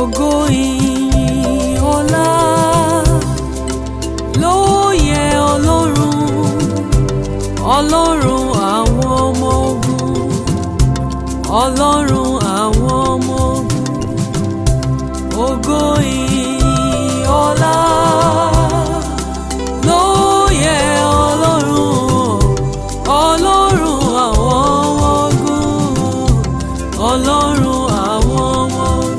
ògo ìyìn ọlá ló yẹ ọlọ́run ọlọ́run àwọn ọmọ ogun ọlọ́run àwọn ọmọ ogun ògo ìyìn ọlá ló yẹ ọlọ́run ọlọ́run àwọn ọmọ ogun ọlọ́run àwọn ọmọ ogun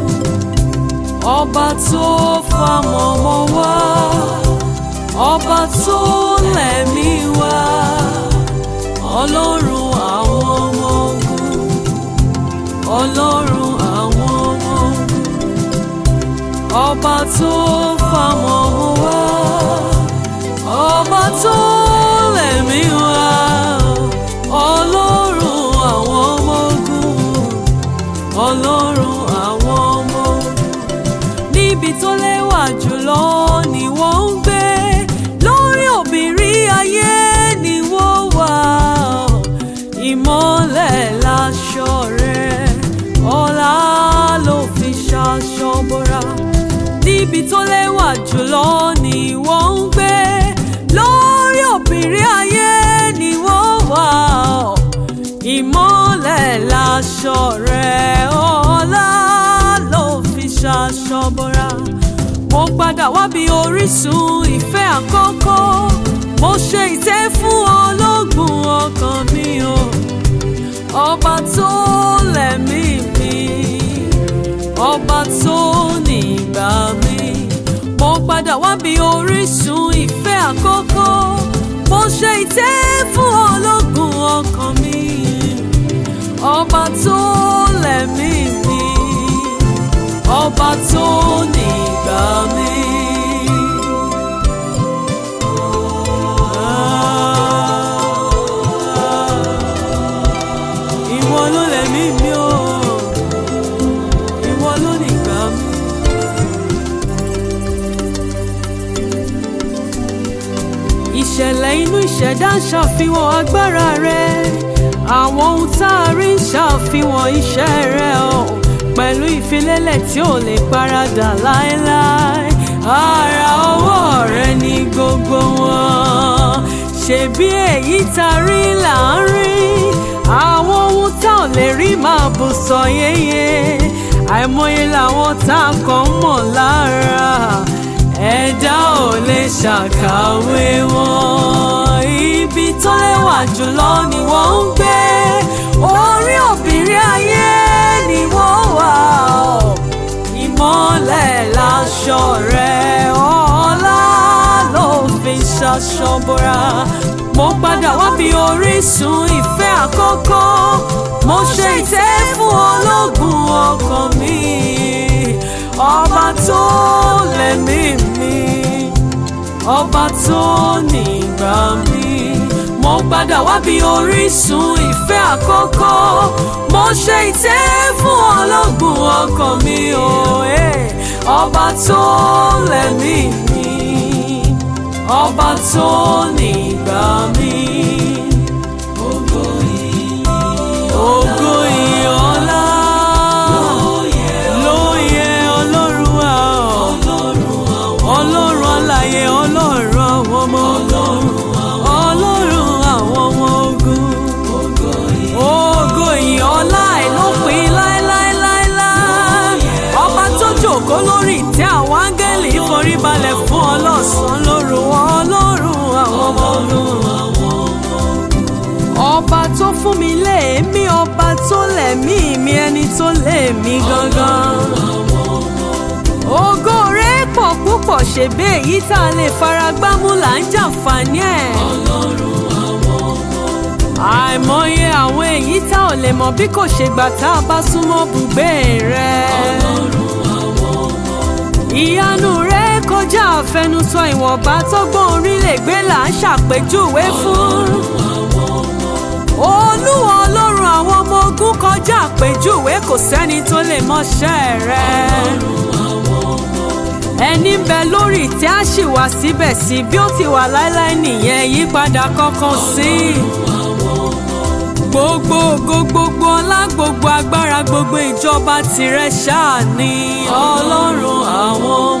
ọba tó famọ̀mọ́ wá ọba tó lẹ̀mí wá ọlọ́run àwọn ọmọ ogun ọlọ́run àwọn ọmọ ogun ọba tó famọ̀mọ́ wá ọba tó lẹ̀mí wá ọlọ́run àwọn ọmọ ogun ọlọ́run àwọn ọmọ ogun níbi tó lẹ́wà jùlọ ni wọ́n ń gbé lórí òbírí ayé ni wọ́n wà ìmọ́lẹ̀ láṣọ rẹ̀ ọlá ló fi ṣaṣọ bora níbi tó lẹ́wà jùlọ ni wọ́n ń gbé lórí òbírí ayé ni wọ́n wà ìmọ́lẹ̀ láṣọ rẹ̀ ọlá ló fi ṣaṣọ bora mo padà wá bí orísun ìfẹ́ àkọ́kọ́ mo ṣe ìtẹ́ fún ológun ọkàn mi o ọba tó lẹ̀mí mi ọba tó nígbà mi mo padà wá bí orísun ìfẹ́ àkọ́kọ́ mo ṣe ìtẹ́ fún ológun ọkàn mi ọba tó lẹ̀mí mi ọba tó nígbà mi. Ìwọ ló lẹ̀mí mi o, ìwọ ló nígbà mi. Ìṣẹ̀lẹ̀ inú ìṣẹ̀dá ń ṣàfihàn agbára rẹ̀, àwọn ohun tá a rí ń ṣàfihàn iṣẹ́ rẹ̀ o pẹ̀lú ìfilélẹ̀ tí ò lè paradà láéláé ara ọwọ́ rẹ ni gbogbo wọn ṣebí èyí tá a rí là ń rí àwọn ohun tá ò lè rí máa bù sọ yéye àìmọye làwọn tá a kàn mọ̀ lára ẹ̀dá ò lè ṣàkàwé wọn ibi tó lẹ́wà jùlọ ni wọ́n ń gbé orí òbírí ayé ni wọ́n wà ọ́ ìmọ́lẹ̀ láṣọ rẹ̀ ọlá ló fi ṣaṣọ bora mo padà wá bí orísun ìfẹ́ àkọ́kọ́ mo ṣe ìtẹ́ fún ológun ọkàn mi ọba tó lẹ̀mí mi ọba tó nígbà mi mo padà wá bí orísun ìfẹ́ àkọ́kọ́ mo ṣe ìtẹ́ fún ológun ọkàn mi o eh. ọba tó lẹ̀mí mi ọba tó nígbà mi. Ògo ìyìn ògo ìyìn ọlá ló yẹ ọlọ́run wa ọlọ́run alààyè ọlọ́run àwọn ọmọ ogun ọlọ́run àwọn ọmọ ogun ògo ìyìn ọlá àìlópin láéláéláéláé ọba tó jókòó lórí ìtẹ́ àwọn áńgẹ́lì foríbalẹ̀ fún ọlọ́sàn lóru ọlọ́run àwọn ọmọ ogun ọba tó fún mi léèmí ọba tó lẹ̀mí mi ẹni tó lèmi gangan ògo rẹ̀ pọ̀ púpọ̀ ṣèbí èyí tá a lè fara gbámú là ń jàǹfààní ẹ̀ àìmọye àwọn èyí tá ò lè mọ̀ bí kò ṣe gbà tá a bá súnmọ́ bùgbé rẹ̀ ìyanu rẹ̀ kọjá àfẹnusọ ìwọ̀nba tó gbọ́n orí lè gbé là ń ṣàpèjúwe fún olúwa ọlọ́run àwọn ọmọ ogun kọjá àpèjúwe kò sẹ́ni tó lè mọṣẹ́ rẹ̀ ẹni ń bẹ lórí ìtẹ́ á sì wà síbẹ̀ sí bí ó ti wà láéláé nìyẹn yípadà kankan sí i gbogbo ògo gbogbo ọlá gbogbo agbára gbogbo ìjọba tìrẹ ṣáà ni ọlọ́run àwọn